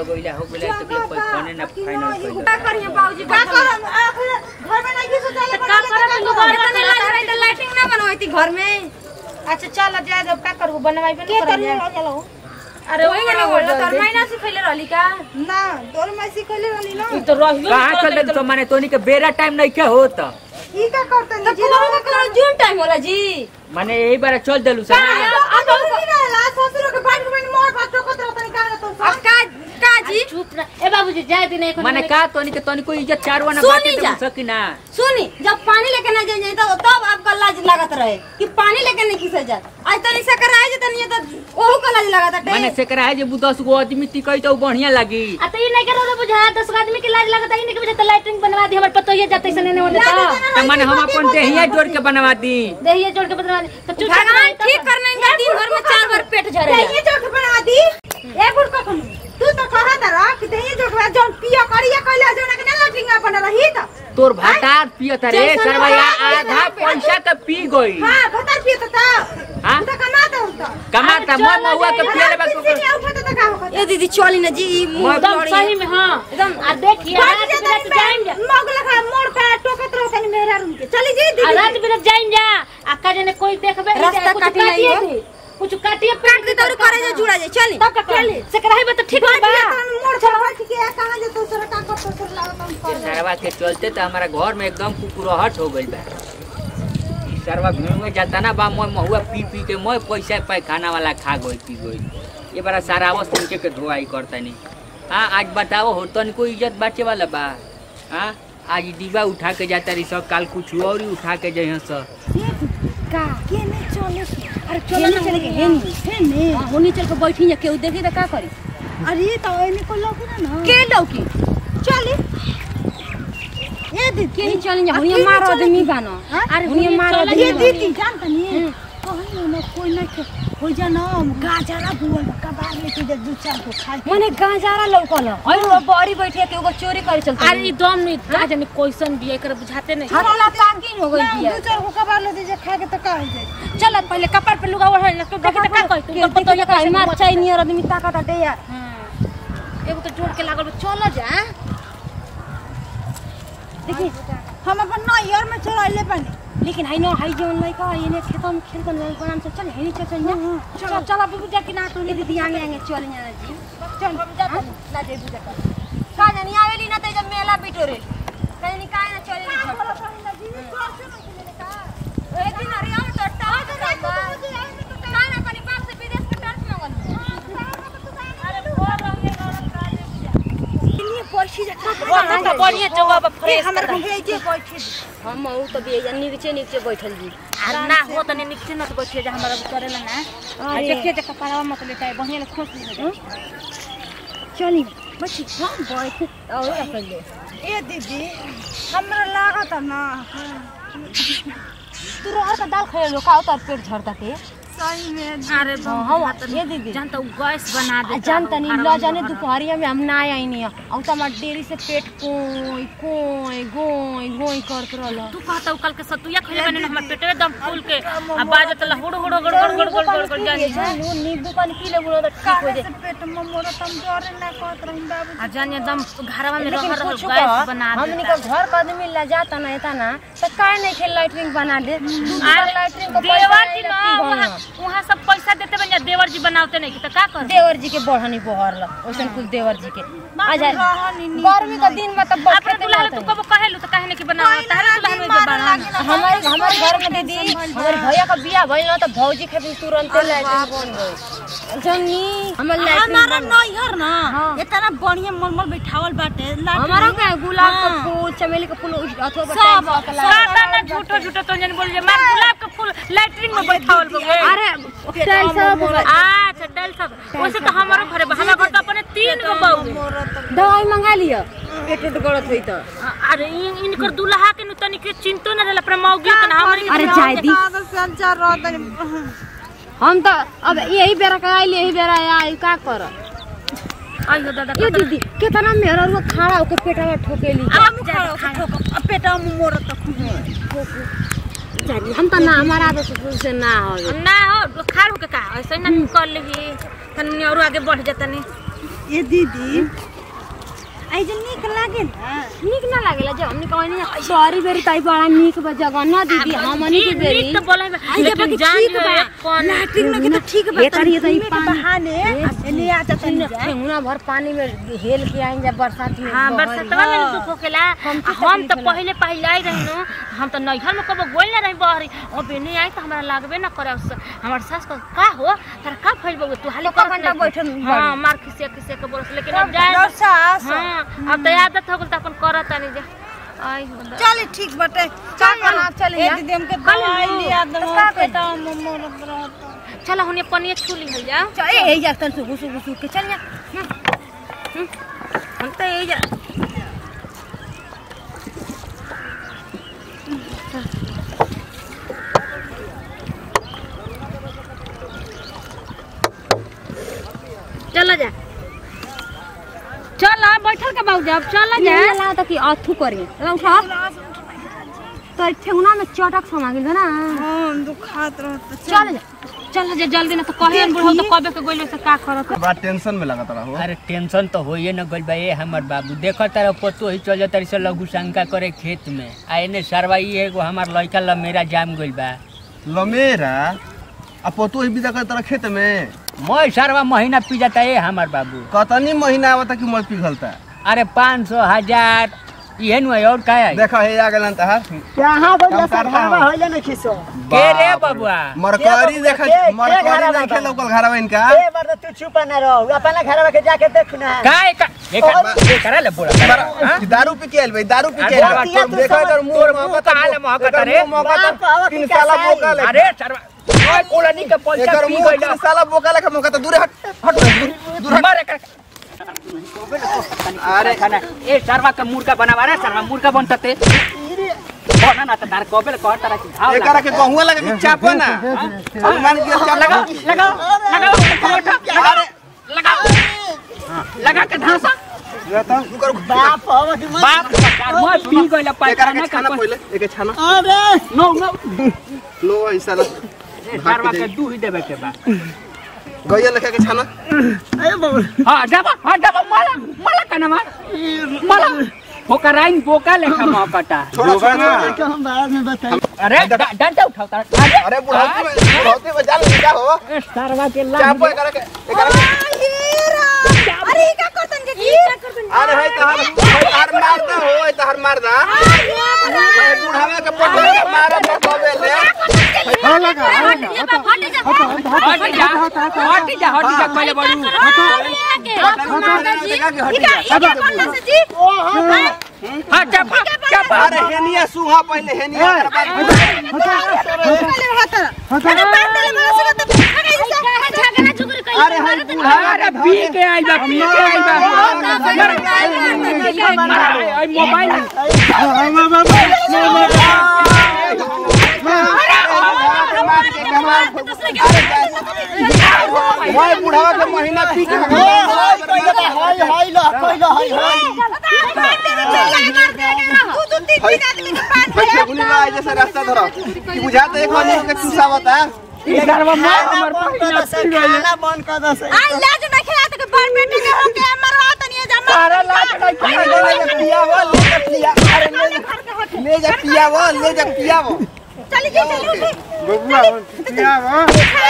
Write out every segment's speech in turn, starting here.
लगोइला हो गेला तो कोई खाने ना फाइनल कइलो का करिए बाबूजी का का करम आखिर घर में नहीं सुतले का करब लोग इतने लाज रही तो लाइटिंग ना बनवाई घर में अच्छा चल जाए जब का करबू बनवाई बन के कर करी चलो अरे वही ना बोल तोर महीना से पहले रहली का ना तोर में सिखले रहनी ना तो रहियो कहां चल दे तो माने तोनी के बेरा टाइम नहीं के होत ई का करते तो नहीं पूरा का जून टाइम होला जी माने यही बार चल देलु सा आ तो नहीं रहला ससुर के बाइक में मोर बात टोकत रहतनी का तो अब का का जी चुप रह ए बाबूजी जाए दिन एक माने का तोनी के तोनी को इज्जत चारवा ना सुनी बाटे जा। तो सकी ना सुनी जब पानी लेके ना जाए तो तब आपका लाज लागत रहे कि पानी लेके नहीं किसे जात आज तनी से कराए जे तनी तो ओहू का लाज लागत माने है से करा है जे बु 10 गो आदमी टिकई तो बढ़िया लागी आ तो ये नहीं करो तो बुझा दस आदमी के लाज लगता है इनके वजह से लाइटिंग बनवा दी हमर पतो ये जाते से नहीं होने तो तो माने हम अपन देहिया जोड़ के बनवा दी देहिए जोड़ के बनवा दी तो चुप भगवान ठीक करने का दिन भर में चार बार पेट झरे ये चोट बना दी ए गुड़ को तू तो कहा था रख दे ये जोट जोन पिया करिया कहला जोना के ना लटिंग अपन रही त तोर भातार पियत रे सरवैया आधा पैसा के पी गई हां बता पिया तो ता हां तू तो कमाता हूं तो कमाता मैं महुआ के पियले बा किसी ने उठा तो का होगा ए दीदी चली ना जी ई मुंह एकदम दौड़ी सही में हां एकदम आ देखिए बात रात जाता बिरात जाएं जा मग लगा मोड़ पे टोकत रहतनी मेरा रूम के चली जी आ दीदी रात बिरात जाएं जा आ का जने कोई देखबे नहीं रास्ता कुछ काटी काटिए नहीं दी कुछ काटिए काट दे तो करे जे जुड़ा जे चली तब का चली से कराई बा तो ठीक बात बा जाता मोड़ छोड़ बैठ के कहां जे तू सर का करतो सर लागत हम कर सरवा के चलते तो हमारा घर में एकदम कुकुरहट हो गइल बा ई सरवा घूम में जाता ना बा मैं महुआ पी पी के मैं पैसा पाई खाना वाला खा गई पी गई ये बड़ा सारा आवस तनके के धोआई करता नहीं हाँ आज बताओ हो तनिको इज्जत बाचे वाला बा हाँ आज ई डिब्बा उठा के जाता रही सब काल कुछ और ही उठा के जाइ सब का के नहीं चले अरे चलो ना चले के हेनी हेने हां होनी चल के बैठी जा केहू देखी तो का करी अरे तो एने को लोग ना ना के लौकी चली ये दीदी के नहीं चली जा हुनिया अकेले मार चले आदमी की? बानो हाँ? अरे हुनिया मार ये आदमी दीदी जानता नहीं कहीं ना कोई ना के हो जाना गाजरा बुआ कबार लेके जा दू चार को खाए मने गांजारा लौकल और वो बड़ी बैठे के एगो चोरी करे चलते अरे ई दम नहीं का जाने क्वेश्चन भी एकर बुझाते नहीं हरला पाकिन हो गई ना, बिया दू चार को कबार ले दीजिए खा के तो का हो जाए चल पहले कपड़ पे लुगा ओढ़ ले तो देखी तो का कहि तू के पतो ये कहीं मार चाय नियर आदमी ताकत हटे यार एगो तो जोड़ के लागल बा, चल जा देखी हम अपन नैयर में चढ़ाइले पानी लेकिन हाई नो हाई जोन लाई का ये खेतों में खेल कर बनाम से चल है नहीं चल चल जा चल चल अब बुझा कि ना तो ये दीदी आगे आगे चल जा जी चल हम जा ना दे बुझा का का जानी आवेली ना ते जब मेला बिटोरे कहीं काहे ना चले एक दिन अरे हम तो टाट रहता ना ना अपने बाप से विदेश के टाट मंगल अरे भोर रंगे गरम काले लिए पर्ची जा वहां तो बढ़िया जगह बा फ्रेश हमर भेजे बैठे हम ऊ तो भी नीचे नीचे बैठल जी आ ना हो तने नीचे न तो बैठिए जा हमरा करेला ना आ देखिए जे कपड़ा मत लेटा बढ़िया ले खोस ली चली बच्ची हम बैठ और अपन ले ए दीदी हमरा लागत ना तू रोहर का दाल खाए लो का उतर पेट झड़ता के सही में अरे हां ये दीदी जानता हूँ गैस बना आ दे जानता नहीं ला जाने दोपहरिया में हम ना आई नहीं और तो हमार डेरी से पेट कोई कोई गोई गोई कर कर रहल तू कहता कल के सतुया खइले बने हमर पेट एकदम फूल के आ बाजत ला हुड़ हुड़ गड़ गड़ गड़ गड़ गड़ गड़ जानी जानू नींबू पानी पी ले बोलो तो ठीक हो जाए पेट में मोरा तम डरे ना कहत रही बाबू आ जानी एकदम घरवा में लेकिन रह रह कुछ गैस बना दे हमनी का घर का आदमी ला जाता ना एता ना तो काहे नहीं खेल लाइटरिंग बना दे अरे लाइटरिंग को देवर जी ना वहाँ वहाँ सब पैसा देते बन जा देवर जी बनावते नहीं तो का कर देवर जी के बढ़नी बहरल ओसन कुछ देवर जी के आ जाए गर्मी का दिन में तब अपने दुल्हा तू कब कहेलू तो काहे नहीं कि बनावा तारे दुल्हा में जो बना हमारे हमारे घर में दीदी हमारे भैया का बियाह भइल ना तो भौजी खातिर तुरंत लाइटरिंग बन गई जनी हमर लाइटरिंग हमारा बन नैहर ना इतना बढ़िया मलमल बैठावल बाटे हमारा का गुलाब का फूल चमेली का फूल अथवा सब, सादा ना झूठो झूठो तो जन बोल जे मार गुलाब के फूल लैट्रिन में बैठावल बगे अरे टाइल सब अच्छा डल सब वैसे तो हमारो घरे बा हमरा घर तो अपने तीन गो बहू दवाई मंगा लिया पेट उट गड़त होई तो अरे इन इनकर दुल्हा के नु तनी के चिंतो न रहला पर मौगी के ना हमरे अरे जाय दी संचार रहतनी हम तो अब यही बेरा का आइल यही बेरा आई का कर आइयो दादा ये दीदी कितना मेरा वो खाड़ा होके पेटवा ठोकेली आप जा पेटा में मोरा तक जानी हम तो ना हमारा आदत से ना हो ना हो खाड़ के का ऐसे ना कर लेही तनी और आगे बढ़ जाता नहीं ए दीदी आई जे नीक लागे ना नीक ना लागेला जो हमनी कहनी सॉरी बेरी ताई बड़ा नीक बा जगह ना दीदी हमनी के बेरी तो बोला आई जे बाकी ठीक बा कौन लैट्रिन लगे तो ठीक बा तरी तरी पानी बहाने ले आता तनी जा ठेंगुना भर पानी में हेल के आई जा बरसात में हाँ बहल बरसतवा में बा। दुख होकेला हम आ हम तो पहले पहले आई रही नो हम तो नैहर में कबो गोल ना रही बहरी और बेने आई तो हमरा लागबे ना करे उस हमार सास को का हो तारा का फैल बगो तू हाले तो घंटा बैठल हां मार खिसे खिसे के बोलस लेकिन अब जाए सास हां अब तो आदत हो गेल त अपन करत तानी जा आई बंदा चल ठीक बटे चल ना चल ए दीदी हमके दवाई लिया दो पेटा मोर रहता चलो हुने पनिया छुली हो जा चल ए जा तन सुगु सुगु सुगु के चल जा हम तो ए जा चलो जा चल बैठल के बाबू जब चल जा ये ला तो कि अथु करी ला उठा तो ठेंगुना में चटक समा गेल ना हम दुखात रहता चल जा चल जा जल्दी ना तो कहे बुढ़ो तो कबे के गोइले से का करत बड़ा टेंशन में लगा रहो अरे टेंशन तो होइए न गइल बा ए हमर बाबू देखो तारा पतो ही चल जाता से लघु शंका करे खेत में आ एने सरवाई एगो हमार लड़का ल मेरा जाम गइल बा लमेरा आ पतो ही बिदा कर तरह खेत में मैं सरवा महीना पी जाता ए हमर बाबू कतनी महीना आवता कि मर पिघलता अरे पाँच सौ हजार इहे नु है और का है देखा हे आ गेलन तहार कहाँ काम बोलिया करता सब घरवा हो। होइले नहीं खिसो के रे बबुआ मरकरी के- देखा के- के मरकरी घरवा देखे बा? लोकल घरवा इनका ए बार तू चुप ना रहो अपना घरवा के जाके देख ना काय का ये कर ये करा ले बोला हाँ? कि दारू पी के आइल भाई दारू पी के अरे आइल बाबा, बा। तू देखा समझ- कर मुंह तोर में मुंह कहाँ ले महकत रे? बाप आवा तीन की साला कसाई। बोका ले अरे सरवा ओए कोलनी के पैसा एकर पी मुंह गइल तीन साला बोका लेखा मौका तो दूर हट हट दूर दूर हट मारे कर अरे खाना ए सरवा के मुर्गा बनावा रे सरवा मुर्गा बनता ते बना ना त तार कोबेल कह तारा की घाव एकरा के गहुआ लगा के चापो ना मान के चाप लगाओ लगाओ लगाओ लगाओ लगाओ हाँ, लगा के धासा बाप आवा की मत बाप का मैं पी गइल एकरा पैखाना के का छाना पहिले एके छाना अरे नो नो लो ऐसा ला सरवा के दूध देवे के बा गैया लेखा के छाना ए बाबू हाँ डबा हाँ डबा माला माला का नाम माला फोकराइन बोका लेखा मौकटा छोड़ा छोड़ा का हम बाद में बताई अरे डा- डंडा उठाओ तारा अरे अरे बुढ़ाती में बुढ़ाती में जाल क्या हो ए, सरवा के चापो लाग एकरा के एकरा के अरे ई का करतन के की अरे है तहार तहार मार दा हो है तहार मार दा ए बुढ़ावा के पटवा के मारा पटवे ले हट जा हट जा हट जा कहले बड़ू हाँ चपा चपा अरे हेनिया सुहा पहले हेनिया अरे हाय बूढ़ा अरे पी के आई बा पी के आई बा मर आई मोबाइल भाई बुढ़ावा के महीना पी के हाय हाय ला कोई ला हाय हाय गुनी ला जैसे रास्ता धरो कि बुझाते एक आदमी के चूसा बता सरवा मार हमर पहिना पी गई खाना बंद कर दे से सारा लाज नहीं ले जा पिया वो ले जा पिया अरे ले जा ले जा पिया वो ले जा पिया वो बबुआ पिया वो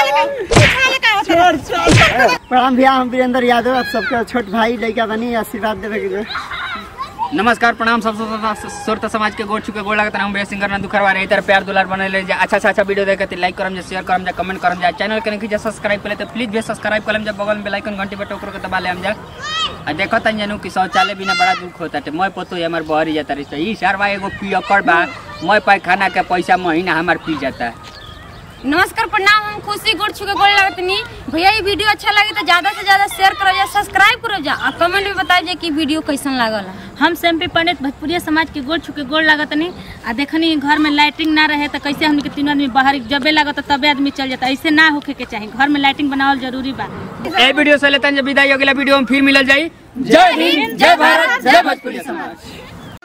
प्रणाम भैया हम वीरेंद्र यादव आप सबके छोट भाई लड़का बनी आशीर्वाद देवे के लिए नमस्कार प्रणाम सब सुरता समाज के गोड़ चुके गोड़ लगता हम बे सिंगर नंदू करवा रहे इधर प्यार दुलार बने ले जा अच्छा अच्छा अच्छा वीडियो देखे लाइक करम जा शेयर करम जा कमेंट करम जा चैनल के नहीं सब्सक्राइब कर तो प्लीज भी सब्सक्राइब करम जा बगल में बेल आइकन घंटी पे टोकर के दबा ले हम जा आ देखो तन जानू कि शौचालय बिना बड़ा दुख होता है मैं पतो है हमार बहरी जाता रही ई सरवा एगो पियकर बा मैं पैखाना के पैसा महीना हमार पी जाता है नमस्कार प्रणाम हम खुशी गुड़ छुके गोल लगतनी भैया ये वीडियो अच्छा लगे तो ज्यादा से ज्यादा शेयर करो जा सब्सक्राइब करो जा और कमेंट में बताइए कि वीडियो कैसन लागल हम सेम्पी पंडित भोजपुरिया समाज के गोड़ छुके गोड़ लागत नहीं आ देखनी घर में लाइटिंग ना रहे तो कैसे हमने के तीनों आदमी बाहर जबे लागत तबे आदमी चल जाता ऐसे ना होके के चाहिए घर में लाइटिंग बनावल जरूरी बा ए वीडियो से लेते हैं जब विदाई अगला वीडियो में फिर मिलल जाई जय हिंद जय भारत जय भोजपुरी समाज